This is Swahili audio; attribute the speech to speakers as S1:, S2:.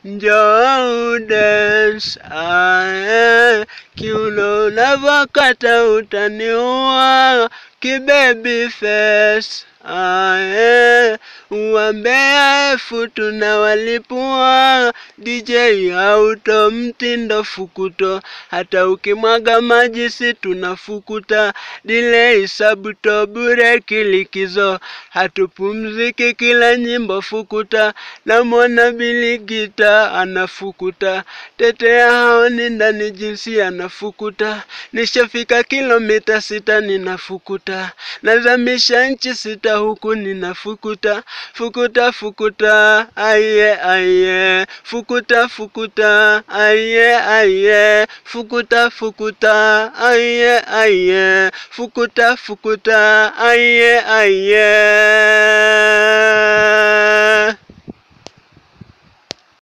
S1: njoo udance, ae, kiuno unavyokata utaniua, kibaby face, ae, uambea efu tunawalipua, DJ auto mtindo fukuto, hata ukimwaga maji si tunafukuta, delay sabuto bure kilikizo, hatupumziki kila nyimbo fukuta, namwona biligita anafukuta, tetea haoni ndani jinsi anafukuta, nishafika kilomita sita ninafukuta, nazamisha nchi sita huku ninafukuta, fukuta fukuta, aye aye, fukuta fukuta, aye aye, fukuta fukuta, aye aye, fukuta fukuta, aye aye.